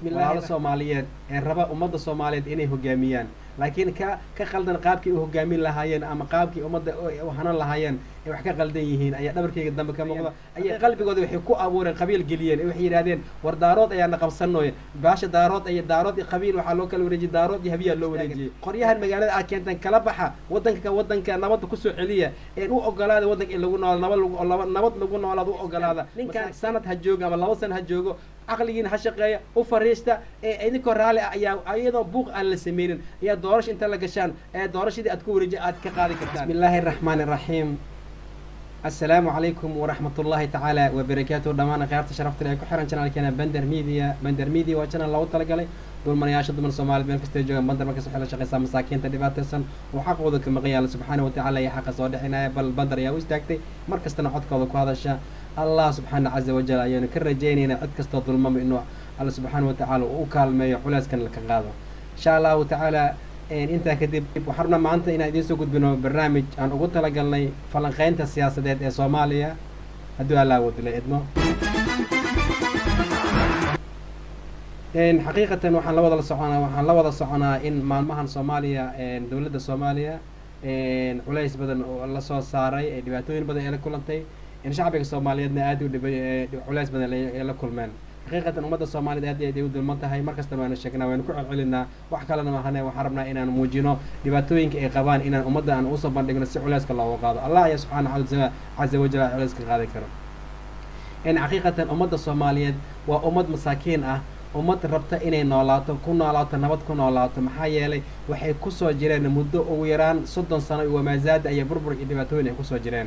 walaalo soomaaliyeed ee raba ummadda soomaaliyeed inay hogaamiyaan laakiin ka ka qaldan qaabkii u hogaamin lahaayeen ama qaabkii ummadda u hanan lahaayeen ay wax ka qaldan yihiin ayaa dhabarkayga dambe ka muuqda ayay qalbigooda waxay ku abuureen qabiil geliyeen ee waxay yidhahdeen war daarood ayaana qabsanooye baasha daarood iyo daarood iyo qabiil waxaa loo kala wareejiyey daarood iyo habiyaa loo wareejiyey qoryahan magaalada aad keentaan kala baxa wadanka wadanka nabadda kusoo celiya een u ogolaada wadanka in lagu noolaado nabad lagu laba nabad lagu noolaado u ogolaada ninkan sanad ha joogo ama laba sana ha joogo caqligiina ha shaqeeya u fariista ee idinkoo raalli ah ayaa iyadoo buuq aan la sameynin ayaa doorasha inta la gashaan ee doorashadii aad ku wareeji aad ka qaadi kartaan bismi illaahi araxmaani araxiim assalaamu calaykum waraxmat ullaahi tacaala wabarakaatuhu dhammaan akhyaarta sharafta ee ku xiran janaalkeena bender media bender media waa janal loogu talagalay dulmanayaasha dumar soomaaliyed meel kastay joogaan bandar markas waxay la shaqeysaa masaakiinta dhibaataysan oo xaqooda ka maqan yaala subxaana watacaala iyo xaqa soo dhexinaya bal bandar ayaa u istaagtay mar kastana codkooda ku hadasha allah subxaana caza wajal ayaanu ka rajaynaynaa cid kastoo dulmama inuu alla subxaana watacaala uu u kaalmeeyo culeyskan ka qaado insha allahu tacaala intaa kadib waxaan rabnaa maanta inaan idiin soo gudbino barnaamij aan ugu talagalnay falanqeynta siyaasadeed ee soomaaliya hadduu alla awoodila idmo xaqiiqatan waxaan la wada soconaa waxaan la wada soconaa in maalmahan soomaaliya dowladda soomaaliya culays badan oo lasoo saaray ee dhibaatooyin badan ee la kulantay in shacbiga soomaaliyeedna aad u dhibay culays badan ay la kulmeen xaqiiqatan ummadda soomaaliyed aad aad ay u dulman tahay mar kastana waanu sheegnaa waynu ku celcelinaa wax kalena mahane waxaan rabnaa inaan muujino dhibaatooyinka ay qabaan inaan ummadda aan usoo bandhigno si culeyska looga qaado allah ayaa subxaana caza wajal culeyska qaadi karo in xaqiiqatan ummadda soomaaliyeed waa ummad masaakiin ah ummad rabta inay noolaato ku noolaato nabad ku noolaato maxaa yeelay waxay kusoo jireen muddo ugu yaraan soddon sano iyo wamaazaada iyo burbur iyo dhibaatooyin ay kusoo jireen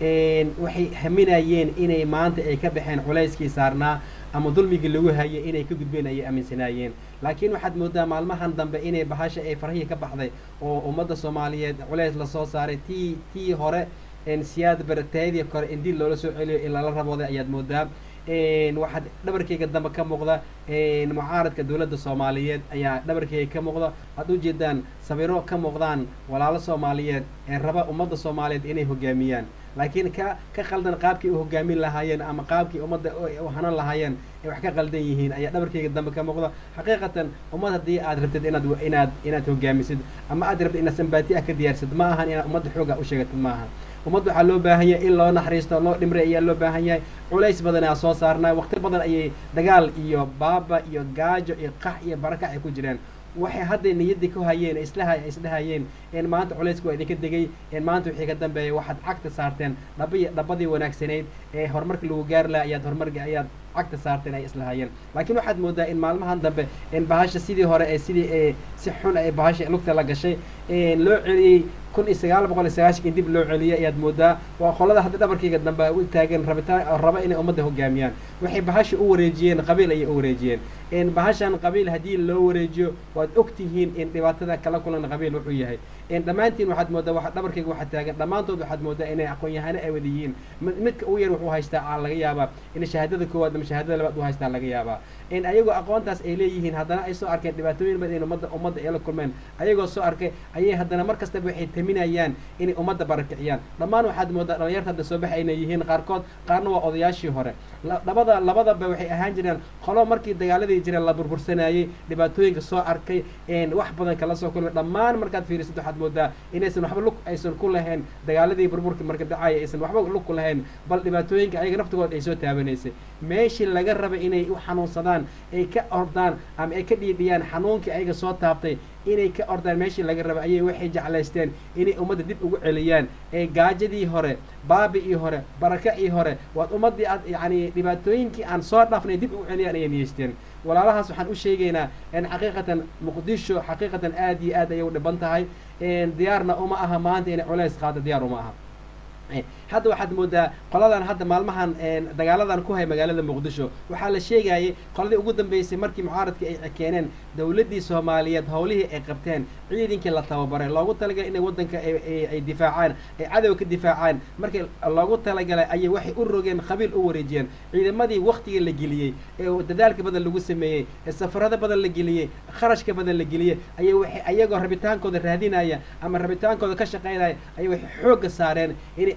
waxay haminayeen inay maanta ay ka baxeen culayskii saarnaa ama dulmigii lagu hayay inay ka gudbeen ayay aaminsanaayeen laakiin waxaad moodaa maalmahan dambe inay bahasha ay farahii ka baxday oo ummadda soomaaliyeed culays lasoo saaray tii tii hore siyaad baratayadii kore in dil loola soo celiyo in lala rabooday ayaad moodaa waxaad dhabarkayga dambe ka muuqda mucaaradka dowladda soomaaliyeed ayaa dhabarkayga ka muuqda aad ujeedaan sawiro ka muuqdaan walaalo soomaaliyeed ee raba ummadda soomaaliyeed inay hogaamiyaan laakiin ka ka qaldan qaabkii u hogaamin lahaayeen ama qaabkii ummadda u hanan lahaayeen ay wax ka qaldan yihiin ayaa dhabarkayga dambe ka muuqda xaqiiqatan ummad haddii aad rabtid inaad inaad inaad hogaamisid ama aad rabtid inaad sambaati ah ka diyaarsid ma ahan inaad ummadda xooga u sheegatid ma ahan ummad waxaa loo baahan yahay in loo naxariisto loo dhimray ayaa loo baahan yahay culays badan aa soo saarnaa waqti badan ayay dagaal iyo baaba iyo gaajo iyo qax iyo barakac ay ku jireen waxay hadda niyaddii ku hayeen islaha isdhahayeen in maanta culaysku waa idinka degay in maanta wixii ka dambeeya waxaad cagta saarteen dhabai dhabadii wanaagsanayd ee horumarka lagu gaari laha ayaad horumarka ayaad cagta saarteen ay islahayeen laakiin waxaad moodaa in maalmahan dambe in bahasha sidii hore ee sidii ee si xun ay bahasha lugta la gashay loo celiyey kun iyo sagaal boqol iyo sagaashanki dib loo celiyay ayaad moodaa waa qolada hadda dhabarkayga dambe u taagan rabitaan raba inay ummadda hogaamiyaan waxay bahasha u wareejiyeen qabiil ayay u wareejiyeen bahashan qabiil haddii loo wareejiyo waad og tihiin in dhibaatada kala kulan qabiil wuxuu yahay dhammaantiin waxaad moodaa waa dhabarkayga waxaa taagan dhammaantood waxaad moodaa inay aqoon-yahano ay wada yihiin midka ugu yar wuxuu haystaa laga yaabaa in shahaadada koowaad ama shahaadada labaad u haystaa laga yaabaa in ayagoo aqoontaas ay leeyihiin haddana ay soo arkeen dhibaatooyin badan in ummadda ummadda ay la kulmeen ayagoo soo arkay ayay haddana mar kastaba waxay taminayaan inay ummadda barakiciyaan dhammaan waxaad moodaa dhalinyarta hadda soo baxa inay yihiin qaarkood qaarna waa odayaashii hore labada labadaba waxay ahaan jireen qolo markii dagaaladii jireen la burbursanayey dhibaatooyinka soo arkay wax badan kala soo kulmay dhammaan markaad fiirisid waxaad moodaa inaysan waxba lug aysan ku lahayn dagaaladii burburka marka dhacaya aysan waxba lug ku lahayn bal dhibaatooyinka ayaga naftigood ay soo taabanaysay meeshii laga raba inay u xanuunsadaan ay ka ordaan ama ay ka dhiidhiyaan xanuunkii ayaga soo taabtay inay ka ordaan meeshii laga raba ayay waxay jeclaysteen inay ummadda dib ugu celiyaan ee gaajadii hore baabi-ii hore barakacii hore waad ummaddii aad yacni dhibaatooyinkii aan soo dhaafnay dib ugu celiyaan ayay niyeysteen walaalahaas waxaan u sheegaynaa in xaqiiqatan muqdisho xaqiiqatan aad iyo aad ayay u dhiban tahay diyaarna uma aha maanta inay culays qaado diyaar uma aha hadda waxaad moodaa qoladan hadda maalmahan dagaaladan ku hay magaalada muqdisho waxaa la sheegayay qoladii ugu dambeysay markii mucaaradkii ay keeneen dowladdii soomaaliyeed howlihii ay qabteen ciidankii la tababaray loogu talagalay inay waddanka ay difaacaan ay cadow ka difaacaan markii loogu talagalay ayay waxay u rogeen qabiil u wareejiyeen ciidamadii waktigii la geliyey ee dadaalka badan lagu sameeyey ee safarada badan la geliyey kharashka badan la geliyey ayay waxay ayagoo rabitaankooda raadinaya ama rabitaankooda ka shaqaynaya ayay waxay xoogga saareen inay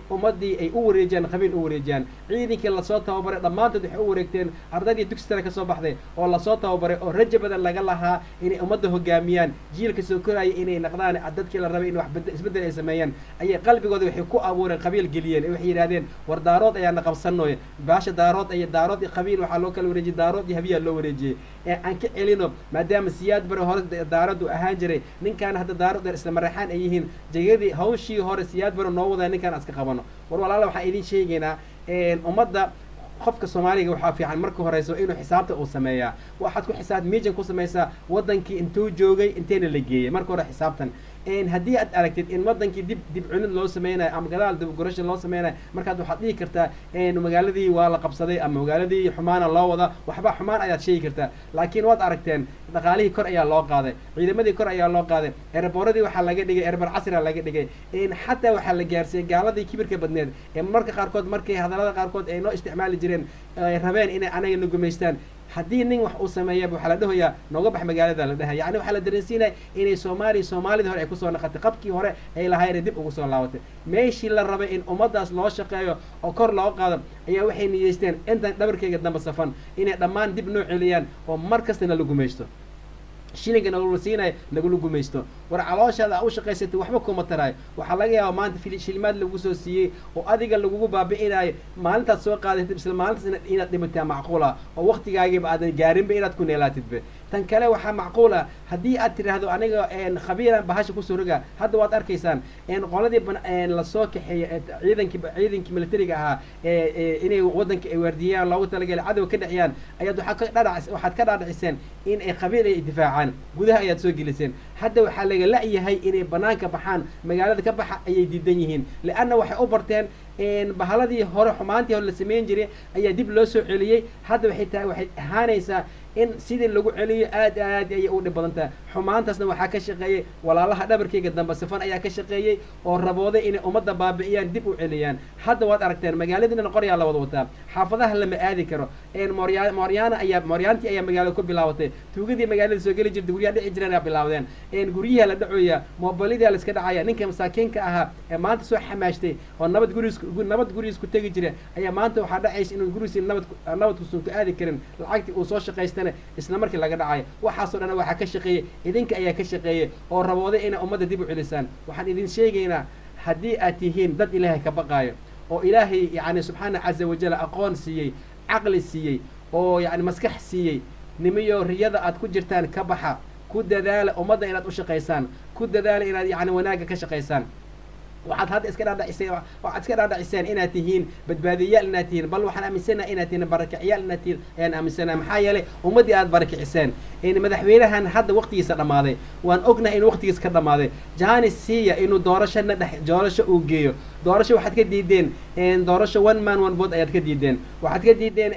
ummadii ay u wareejiyaan qabiil u wareejiyaan ciidankii lasoo tababaray dhammaantood waxay u wareegteen ardaydii dugsi sare kasoo baxday oo lasoo tababaray oo raja badan laga lahaa inay ummadda hogaamiyaan jiilka soo koraya inay naqdaan dadkii la rabay in wax isbeddel ay sameeyaan ayay qalbigooda waxay ku abuureen qabiil geliyeen waxay yidhahdeen war daarood ayaana qabsanooy baasha daarood iyo daarood iyo qabiil waxaa loo kala wareejiyey daarood iyo habiyaa loo wareejiyey ee aan ka celino maadaama siyaad bare hore daaradu ahaan jiray ninkaan hadda daarood dheer isla maraxaan ay yihiin jayadii hawshii hore siyaad bare noo wadaa ninkaan aska qabano war walaala waxaan idin sheegaynaa ummadda qofka soomaaliga waxaa fiican marka horeyso inuu xisaabta uu sameeyaa waxaad ku xisaab miijan ku samaysaa wadankii intuu joogay inteena la geeyay marka hore xisaabtan haddii aad aragtid in wadankii dib dib cunid loo sameynayo ama gadaal dibgorasha loo sameynayo markaad waxaad dhihi kartaa magaaladii waa la qabsaday ama magaaladii xumaana loo wada waxba xumaan ayaad sheegi kartaa laakiin waad aragteen dhaqaalihii kor ayaa loo qaaday ciidamadii kor ayaa loo qaaday erebooradii waxaa laga dhigay erebar casria laga dhigay xataa waxaa la gaarsiiyey gaaladii kibirka badneed ee marka qaarkood markay hadallada qaarkood ay noo isticmaali jireen ay rabeen inay anaga na gumaystaan haddii nin wax uu sameeyaba waxaa la dhahoyaa nooga bax magaalada la dhahay yani waxaa la dareensiinaya inay soomaaliya soomaalidii hore ay kusoo naqatay qabkii hore ay lahaayeen dib ugu soo laabatay meeshii la rabay in ummaddaas loo shaqeeyo oo kor loo qaado ayaa waxay niyeysteen intan dhabarkeyga damba safan inay dhammaan dib noo celiyaan oo mar kasta nala gumaysto shilinka nagula siinayo nagula gumaysto war calooshaada u shaqaysatay waxba kuma taraayo waxaa laga yaaba maanta shilimaad lagu soo siiyey oo adiga lagugu baabi'inayo maalintaad soo qaadatid isla maalintaas inaad dhimataa macquula oo waktigaagiiba aadan gaarinba inaad ku neelaatidba tan kale waxaa macquul ah haddii aad tidhaahdo aniga khabiiran bahasha kusoo roga hadda waad arkaysaan qoladii lasoo kaxeeyey ciidankii ciidankii militariga ahaa inay wadanka ay waardiyaan loogu talagalay cadow ka dhexiyaan ayaad waxaa ka dhadhac waxaad ka dhaadhiciseen in ay qabiil ay difaacaan gudaha ayaad soo geliseen hadda waxaa laga la-yahay inay banaanka baxaan magaalada ka baxa ayay diidan yihiin leanna waxay u barteen bahaladii hore xumaantii hore la sameyn jiray ayaa dib loo soo celiyey hadda waxay tahay waxay ahaanaysaa in sidii lagu celiyo aad aad ayay u dhib badan tahay xumaantaasna waxaa ka shaqeeyey walaalaha dhabarkeyga dambe safan ayaa ka shaqeeyey oo rabooday inay ummadda baabi'iyaan dib u celiyaan hadda waad aragteen magaaladiina qoryaa la wada wataa xaafadaha lama aadi karo morya mooryaana ayaa mooryaantii ayaa magaalada ku bilaabatay tuugadii magaalada soo geli jirta guryaha dhici jireen ayaa bilaawdeen guryaha la dhacoya moobilidaa la iska dhacaya ninka masaakiinka ahaa ee maanta soo xamaashtay oo nabad guriis nabad gurigiis ku tegi jira ayaa maanta waxaa dhacaysa inuu gurigiisi nabad nabad kusun ku aadi karin lacagtii uu soo shaqaystana isla markii laga dhacayo waxaasoo dhan waxaa ka shaqeeyey idinka ayaa ka shaqeeyey oo rabooday inay ummadda dib u celisaan waxaan idin sheegaynaa haddii aad tihiin dad ilaahay ka baqaayo oo ilaahay yani subxaana caza wajal aqoon siiyey caqli siiyey oo yani maskax siiyey nimiyo riyada aad ku jirtaan ka baxa ku dadaala ummadda inaad u shaqaysaan ku dadaala inaad yani wanaagga ka shaqaysaan waxaad hadda iska dhaadhaciseen waxaad iska dhaadhaciseen inaad tihiin badbaadiyayaal inaad tihiin bal waxaan aaminsanaha inaad tihiin barakicyaal inaad tihiin ayaan aaminsanaha maxaa yeelay ummaddii aad barakiciseen madaxweynahan hadda waqtigiisa dhammaaday waan ognahay inuu waqtigiisa ka dhammaaday janis siiya inuu doorashana dhex doorasho uu geeyo doorasho waxaad ka diideen doorasho one man one vote ayaad ka diideen waxaad ka diideen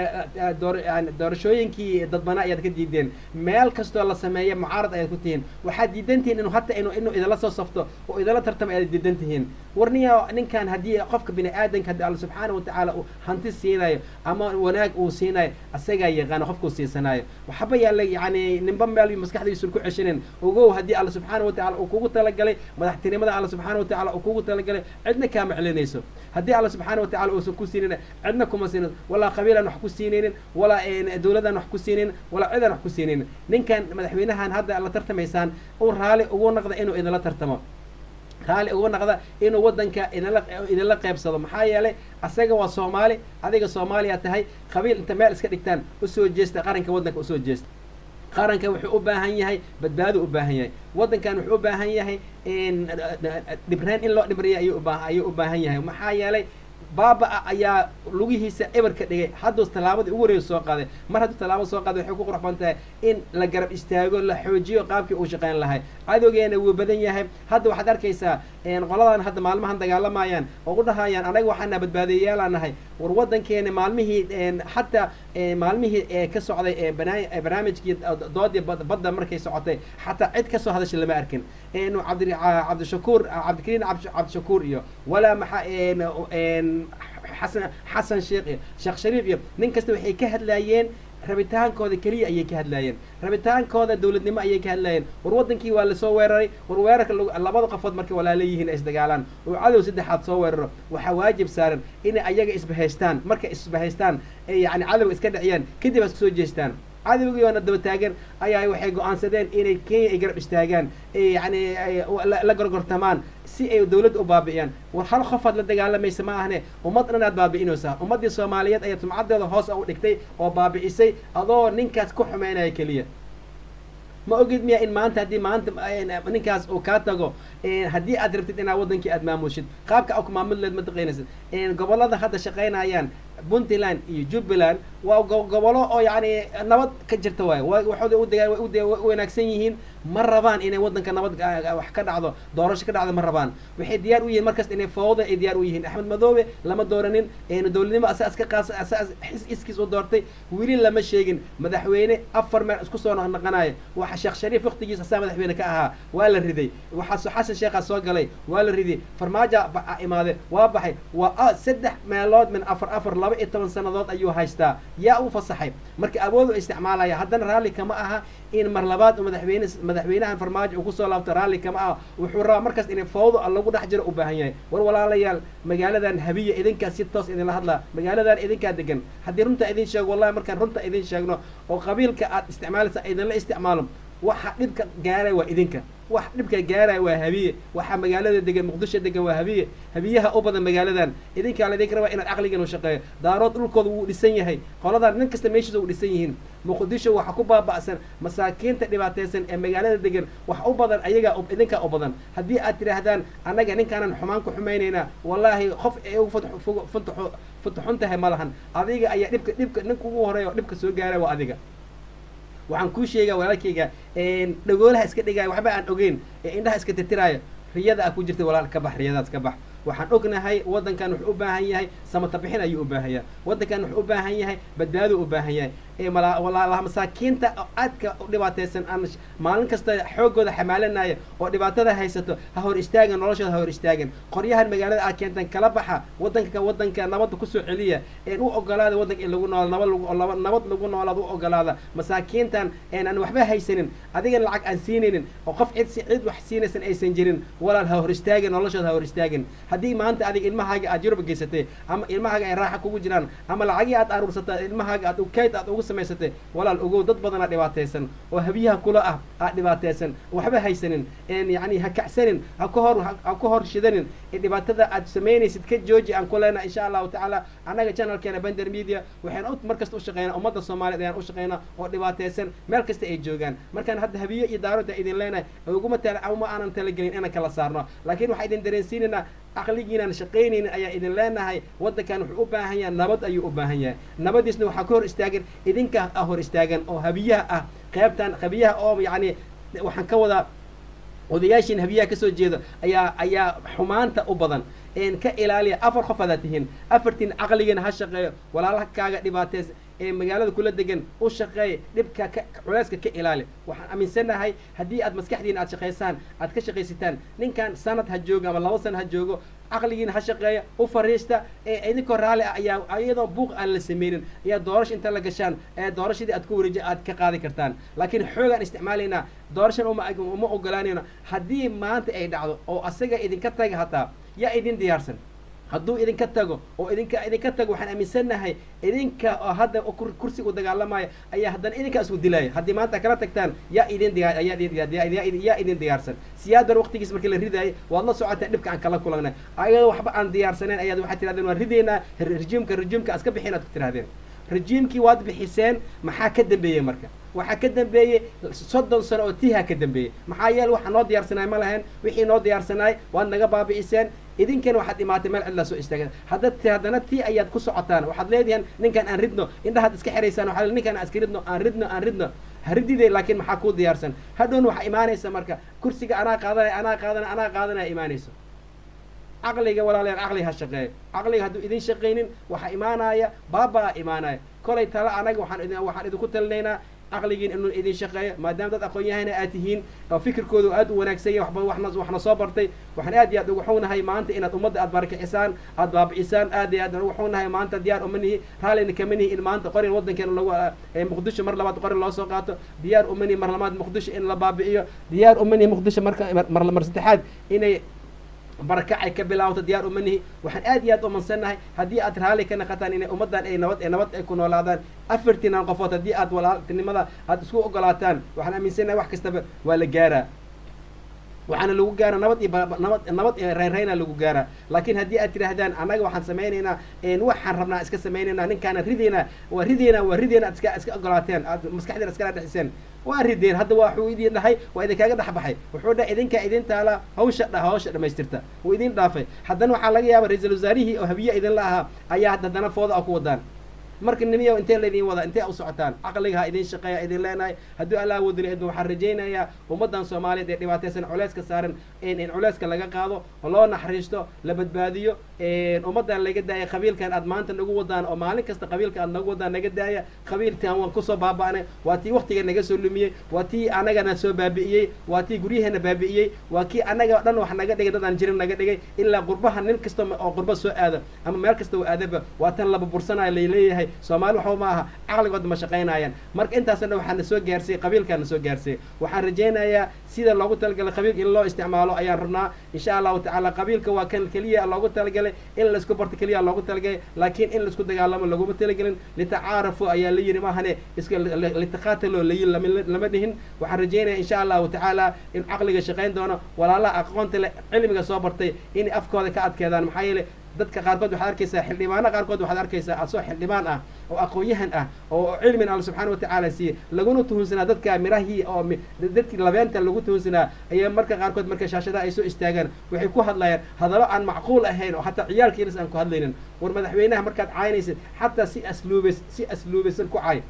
doorashooyinkii dadbana ayaad ka diideen meel kastoo la sameeya mucaarad ayaad ku tihiin waxaad diidan tihiin inuu hata inu inuu idala soo safto oo idala tartamo ayaad diidan tihiin warniya ninkan haddii qofka bini aadanka haddii alla subxaana watacaala uu hanti siinayo ama wanaag uu siinayo asagaa yaqaano qofkuu siisanaayo waxba yaalla yani ninba meel maskaxdiisun ku ceshinin ogow haddii alla subxaana watacala uu kugu talagalay madaxtinimada alla subxaana watacala uu kugu talagalay cidna kaama celinayso haddii alla subxaana watacala uusan ku siinin cidna kuma siinin walaa qabiilaan wax ku siinaynin walaa dawladaan wax ku siinaynin walaa cidaan wax ku siinaynin ninkan madaxweynahan hadda la tartamaysaan uu raali ugu naqda inuu idinla tartamo raali ugu naqda inuu waddanka idinla idinla qeybsado maxaa yeelay asaga waa soomaali adiga soomaaliya tahay qabiil inta meel iska dhigtaan usoo jeesta qaranka waddanka usoo jeesta qaranka wuxuu u baahan yahay badbaado u baahan yahay waddankan wuxuu u baahan yahay dhibreen in loo dhibriya ayuu ubaa ayuu u baahan yahay maxaa yeelay baaba ayaa lugihiisa eber ka dhigay hadduu tallaabadii ugu horeysa soo qaaday mar hadduu tallaabada soo qaaday waxay ku qurux badan tahay in la garab istaago la xoojiyo qaabkii uu shaqayn lahay cadowgeena wuu badan yahay hadda waxaad arkaysaa qoladan hadda maalmahan dagaalamayaan oo u dhahayaan anaga waxaana badbaadiyayaala nahay war waddankeena maalmihii xataa maalmihii ee ka socday barnaamijkii doodii badda markay socotay xataa cid kasoo hadasha lama arkin cabdi cabdishakuur cabdikariin cabdishakuur iyo walaa maxaa xasan xasan sheekh iyo sheekh shariif iyo nin kasta waxay ka hadlaayeen rabitaankooda keliya ayay ka hadlaayeen rabitaankooda dowladnimo ayay ka hadlaayeen war waddankii waa lasoo weeraray war weerarka labada qofood markay walaala yihiin ay isdagaalaan oo cadow saddexaad soo weeraro waxaa waajib saaran inay ayaga isbahaystaan markay isbahaystaan ee yacni cadowga iska dhiciyaan kadib ha isku soo jeestaan cadowgii oona daba taagan ayaa waxay go-aansadeen inay kenya ay garab istaagaan yani la gorgortamaan si ay dawladda u baabi'iyaan war hal qofaad la dagaalamaysa ma ahne ummad dhan aad baabi'inaysaa ummaddii soomaaliyeed ayaa sumcaddeeda hoos u dhigtay oo baabi'isay adoo ninkaas ku xumeynaya keliya ma ogid miya in maanta haddii maanta ninkaas uu kaa tago haddii aad rabtid inaad waddankii aad maamushid qaabka a ku maamudleed ma taqaynaysid gobollada hadda shaqaynayaan puntland iyo jubbaland waa gobollo oo yacni nabad ka jirta waayo waxooda udagaa way u wanaagsan yihiin ma rabaan inay waddanka nabad wax ka dhacdo doorasho ka dhacdo ma rabaan waxay diyaar u yihiin markasta inay fawda ay diyaar u yihiin axmed madoobe lama dooranin dowladnimo asaas ka qaas asaas iskiis u doortay weli lama sheegin madaxweyne afar meel isku soo naqnaqanaya waxa sheekh shariif waqtigiisa asaa madaxweyne ka ahaa waa la riday waxaa xasan sheekhaa soo galay waa la riday farmaajo imaade waa baxay waa saddex meelood min afar afar laba iyo toban sannadood ayuu haystaa yaa u fasaxay marka awood u isticmaalaya haddana raalli kama aha in mar labaad madaxweyne madaxweynahan farmaajo uu kusoo laabto raalli kama aha wuxuu rabaa markaas inay fawdo lagu dhex jiro u baahan yahay war walaalayaal magaaladan habiya idinkaa si toos idinla hadlaa magaaladan idinkaa degan haddii runta idin sheego wallahi markaan runta idin sheegno oo qabiilka aad isticmaalaysa idinla isticmaalo waxa dhibka gaaraya waa idinka wax dhibka gaaraya waa habiye waxaa magaalada degan muqdisho degan waa habiye habiyaha u badan magaaladan idinkaa laydinka rabaa inaad caqligan u shaqeeyo daarood dhulkooda wuu dhisan yahay qoladan nin kasta meeshiisa u dhisan yihiin muqdisho waxa ku baaba'san masaakiinta dhibaataysan ee magaalada degan wax u badan ayagaa idinkaa u badan haddii aad tidhaahdaan annaga ninkaanan xumaan ku xumaynaynaa wallaahi qof ay ugu futuxun tahay ma lahan adiga ayaa dhibka dhibka ninka ugu horeeya oo dhibka soo gaaraya waa adiga waxaan kuu sheegaa walaalkayga dhagoolaha iska dhigaayo waxba aan ogeyn ee indhaha iska tirtiraayo riyada a ku jirta walaal ka bax riyadaas ka bax waxaan ognahay waddankan wuxuu u baahan yahay samata bixin ayuu u baahan yahay waddankan wuxuu u baahan yahay badbaaduu u baahan yahay walaalaha masaakiinta oo aadka u dhibaataysan aan maalin kasta xooggooda xamaalanaya oo dhibaatada haysato ha hor istaagan noloshooda ha hor istaagan qoryahan magaalada aad keentan kala baxa waddanka waddanka nabadda kusoo celiya een u ogolaada waddanka in lagu nool nabad lagu nabad lagu noolaad u ogolaada masaakiintan een aan waxba haysanin adigan lacag aan siinaynin oo qof cid si cid wax siinaysan aysan jirin walaal ha hor istaagin noloshooda ha hor istaagin haddii maanta adiga ilmahaaga aad yurub geysatay ama ilmahaaga ay raaxa kugu jiraan ama lacagii aad aruursatay ilmahaaga aad ukayd aad ugu samaysatay walaal ogow dad badanaa dhibaataysan oo habiyaha kula ah aad dhibaataysan waxba haysanin een yacni ha kacsanin ha ka hor ha ka hor shidanin dhibaatada aad samaynaysid ka jooji aan ku leenaha insha allahu tacaala annaga channelkeena bender media waxaan u mar kasta u shaqeynaa ummadda soomaaliyeed ayaan u shaqeynaa oo dhibaataysan meel kasta ay joogaan markaan hadda habiye iyo daaroda idin leenahay uguma tala uma aanan talagelin inaan kala saarno laakiin waxaa idin dareensiinaynaa caqligiinaan shaqaynaynin ayaa idin leenahay waddankan wuxuu u baahan yahay nabad ayuu u baahan yahay nabadiisna waxaa ka hor istaagan idinka ah hor istaagan oo habiyaha ah qaybtan habiyaha oo yacni waxaan ka wadaa odayaashiin habiyaha kasoo jeeda ayaa ayaa xumaanta u badan een ka ilaaliya afar qof adaad tihiin afartiin caqligiina ha shaqeeyo walaalaha kaaga dhibaataysa ee magaalada kula degan u shaqeeya dhibka ka culeyska ka ilaali waxaan aaminsanahay haddii aad maskaxdiina aad shaqaysaan aad ka shaqaysataan ninkan sanad ha joogo ama laba sana ha joogo caqligiina ha shaqeeya u fariista ee idinkoo raalli ah ayaa iyadoo buuq aan la sameynin ayaa doorasha inta la gashaan ee doorashadii aad ku wareeji aad ka qaadi kartaan laakiin xoogaan isticmaalaynaa doorashan uma uma ogolaanayno haddii maanta ay dhacdo oo asaga idinka taga hataa yaa idin diyaarsan hadduu idinka tago oo idinka idinka tago waxaan aaminsannahay idinka oo hadda kursiga u dagaalamaya ayaa haddana idinkaa isku dilaya haddii maanta kala tagtaan yaa idin diyaa yaa idin diyaarsan siyaad bar waqtigiis markii la ridaayay waad la socotaan dhibka aan kala kulanay ayadoo waxba aan diyaarsanayn ayaad waxaad tirahdeen waan ridaynaa rejiimka rejiimka aska bixin aad ku tirahdeen rejiimkii waad bixiseen maxaa ka dambeeyey marka waxaa ka dambeeyey soddon sano oo tiiha ka dambeeyey maxaa yeele waxaa noo diyaarsanaay ma lahayn wixii noo diyaarsanaay waad naga baabi'iseen idinkana waxaad imaatay meel cidlaa soo istaagan hadda haddana tii ayaad ku socotaan waxaad leedihiin ninkan aan ridno indhahaad iska xiraysaan waxaa ninkan aan iska ridno aan ridno aan ridno ha ridide laakiin maxaa kuu diyaarsan hadhown waxaa imaanaysa marka kursiga anaa qaadanaya anaa qaadanaya anaa qaadanaya imaanayso caqliga walaalayaal caqliga ha shaqeeyo caqliga hadduu idin shaqaynin waxaa imaanaya baabaa imaanaya kolay tala anaga waxaan idin waxaan idinku talinaynaa caqligiin inuu idin shaqeeyo maadaama dad aqoon-yahana aad tihiin oo fikirkoodu aad u wanaagsan yahay waxba waxna waxna soo bartay waxaan aad iyo aad ugu xugnahay maanta inaad ummadda aad barakicisaan aad baabi'isaan aad iyo aad ugu xugnahay maanta diyaar uma nihi raallina kama nihi in maanta qorin waddankeena lagu muqdisho mar labaad qorin loo soo qaato diyaar uma nihi mar labaad muqdisho in la baabi'iyo diyaar uma nihi muqdisho marka mar mar saddexaad inay barakacay ka bilaawto diyaar uma nihi waxaan aad iyo aad umansannahay haddii aad raalli ka naqataan inay ummaddan ay nabad ee nabad ay ku noolaadaan afartiinan qofood haddii aad walaaltinimada aad isku ogolaataan waxaan aaminsannahay wax kastaba waa la gaaraa waxaana lagu gaara nabad iyo nabad nabad iyo reynreyna lagu gaaraa laakiin haddii aad tidhaahdaan annaga waxaan samaynaynaa waxaan rabnaa iska samaynaynaa ninkaana rideynaa waa rideynaa waa rideena aad iska iska ogolaateen aad maskaxdeena iskala dhexiseen waa rideen hadda waa waxuu idin dhahay waa idinkaaga dhex baxay wuxuu dhahay idinkaa idin taala hawsha dha hawsha dhamaystirta wuu idin dhaafay haddana waxaa laga yaaba ra-iisul wasaarihii oo habiye idinla ahaa ayaa haddana fooda a ku wadaan marka nimiya intee laydin wada intee u socotaan caqliga ha idin shaqeeya idin leenahay hadduu allah wadila idma waxaan rajaynayaa ummaddan soomaaliyeed ee dhibaataysan culeyska saaran in culeyska laga qaado oo loo naxariisto la badbaadiyo ummaddan laga daaya qabiilkan aad maanta nagu wadaan oo maalin kasta qabiilka aad nagu wadaan naga daaya qabiilkan waan kusoo baaba'nay waa tii waktiga naga soo lumiyey waa tii anagana soo baabi'iyey waa tii guryaheena baabi'iyey waa kii anaga dhan wax naga dhigay dad aan jirin naga dhigay ilaa qurbaha nin kasta oo qurba soo aada ama meel kasta oo aadaba waa tan laba bursanayo laleeyahay soomaali waxba ma aha caqligooda ma shaqaynayaan marka intaasna waxaa na soo gaarsiiyey qabiilkaa na soo gaarsiiyey waxaan rajaynayaa sida loogu talagalay qabiilka in loo isticmaalo ayaan rabnaa insha allahu tacaala qabiilka waa kan keliya loogu talagalay in laisku barto keliya loogu talagalay laakiin in laisku dagaalamo laguma talagelin litacaarafu ayaa la yidhi maahane iska litaqaatalo layi lama dhihin waxaan rajaynaya insha allahu tacaala in caqliga shaqayn doono walaalaha aqoonta le cilmiga soo bartay inay afkooda ka adkeedaan maxaa yeelay dadka qaarkood waxaad arkaysaa xildhibaano qaarkood waxaad arkaysaa asoo xildhibaan ah oo aqoon-yahan ah oo cilmin alla subxaana watacaala siiyey laguna tuhunsanaa dadka mirahii oo dadkii labeenta lagu tuhunsanaa ayaa marka qaarkood marka shaashadaha ay soo istaagaan waxay ku hadlayaan hadallo aan macquul ahayn oo hataa ciyaalka yaris aan ku hadlaynin war madaxweynaha markaad caynaysid xataa si asluubays si asluubaysan ku cay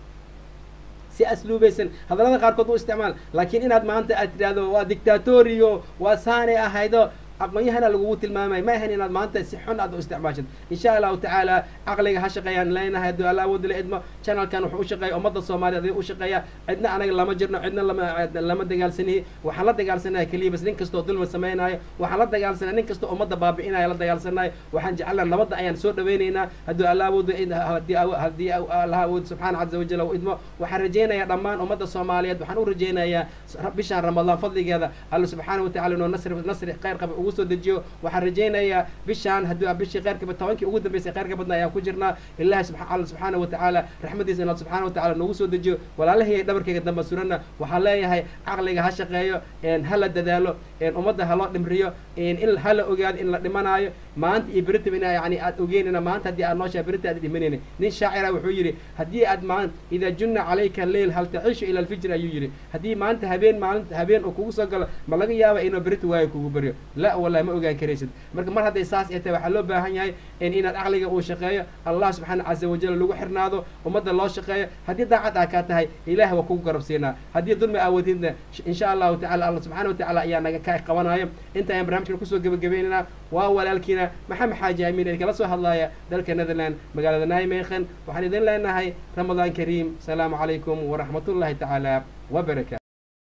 si asluubaysan hadallada qaarkood u isticmaal laakiin inaad maanta aad tidhaahdo waa dictatoriyo waa saanay ahaydo aqoon-yahana lagugu tilmaamay ma ahayn inaad maanta si xun aad u isticmaashid insha allahu tacaala caqliga ha shaqeeyaan leenahay hadduu alla awoodila idmo channelkan wuxuu u shaqeeya ummadda soomaaliya adiga u shaqeeya cidna anaga lama jirno cidna lama lama dagaalsanihi waxaan la dagaalsanaya keliya bas nin kastoo dulmi samaynayo waxaan la dagaalsanaya nin kastoo ummadda baabi'inayo la dagaalsanayo waxaan jecelnaa nabadda ayaan soo dhawaynaynaa hadduu alla awoodo haddii allaha awoodo subxaana caza wajal u idmo waxaan rajaynayaa dhammaan ummadda soomaaliyeed waxaan u rajaynayaa bishaan ramadaan fadligeeda alla subxaana watacala inuu nasri nasri khayr qaba ugu soo dejiyo waxaan rajaynayaa bishaan hadduu bishii khayrka tobankii ugu dambeysay khayrka badna ayaan ku jirnaa ilahi alla subxaana watacaala raxmadiisa inaad subxaana watacaala noogu soo dejiyo walaalahayga dhabarkayga damba surana waxaan leeyahay caqliga ha shaqeeyo ha la dadaalo ummadda ha loo dhimriyo in ha la ogaado in la dhimanaayo maanta iyo beritab ina yani aad ogeynina maanta haddii aad nooshahay berita aad dhimanayna nin shaacira wuxuu yidhi haddii aad maan idaa junna calayka leyl hal tacishu ila alfijr ayuu yidhi haddii maanta habeen maalinta habeen uu kugu soo galo ma laga yaaba inuu berita waayo kugu baryo la wallahi ma ogaan karaysid marka mar hadday saas ay tahay waxaa loo baahan yahay inaad caqliga uu shaqeeyo allah subxaana caza wajal lagu xirnaado ummadda loo shaqeeyo haddii daacad aa kaa tahay ilaah waa kugu garab siinaa haddii dulmi aawadidna insha allahu tacala allah subxana watacala ayaa naga ka qabanayo inta ayaan barnamijkan kusoo gebagabaynaynaa waa walaalkiina maxamed xaaji amiin idin kala soo hadlaaya dalka netherland magaalada naimeekhan waxaan idin leenahay ramadaan kariim asalaamu calaykum waraxmat ullahi tacaala wabarakatu